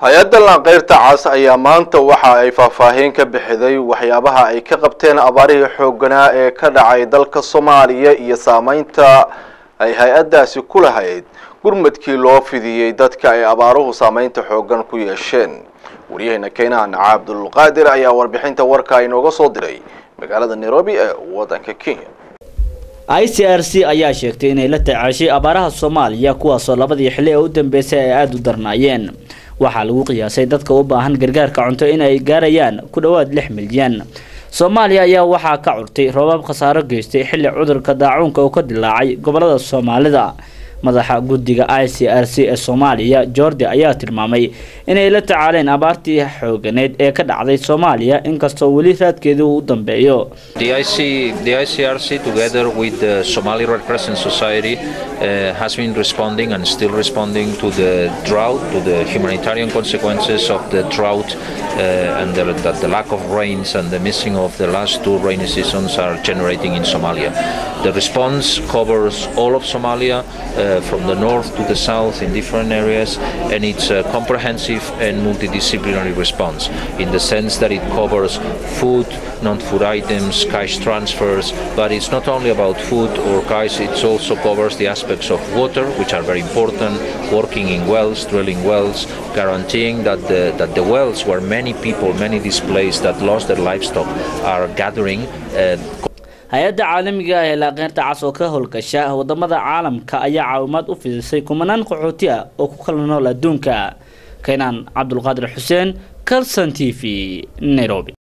hay-adda lanqeyrta cas ayaa maanta waxa ay faahfaahin ka bixiday waxyaabaha ay ka qabteen abaarihii xoogganaa ee ka dhacay dalka soomaaliya iyo saameynta ay hay-addaasi ku lahayd gurmadkii loo fidiyey dadka ay abaaruhu saameynta xooggan ku yeesheen waryaheena keenaan cabdulqaadir ayaa warbixinta warka inooga soo diray magaalada nairobi ee waddanka kenya i c r c ayaa sheegtay inay la tacaashay abaaraha soomaaliya kuwaasoo labadii xilli ee u dambeysay ay aada u darnaayeen waxaa lagu qiyaasay dadka u baahan gargaarka cunto inay gaarayaan ku dhowaad lix milyan soomaaliya ayaa waxaa ka curtay roobab khasaaro geystay xilli cudurka daacuunka oo ka dilaacay gobolada soomaalida madaxa guddiga i c r c ee soomaaliya jordi ayaa tilmaamay inay la tacaaleen abaartii xooganeed ee ka dhacday soomaaliya inkastoo weli raadkeedu uu u dambeeyo The, IC, the ICRC, together with the Somali Red Crescent Society, uh, has been responding and still responding to the drought, to the humanitarian consequences of the drought, uh, and the, that the lack of rains and the missing of the last two rainy seasons are generating in Somalia. The response covers all of Somalia, uh, from the north to the south in different areas, and it's a comprehensive and multidisciplinary response in the sense that it covers food, non-food items, cash transfers, but it's not only about food or cash, it also covers the aspects of water, which are very important, working in wells, drilling wells, guaranteeing that the, that the wells where many people, many displaced that lost their livestock are gathering. Uh, hay-adda caalamiga ah ee laaqeynta cas oo ka howlgasha wadamada caalamka ayaa caawimaad u fidisay kumanaan qaxooti ah oo ku kala nool adduunka keenaan cabdulqaadir xuseen calson t v nairobi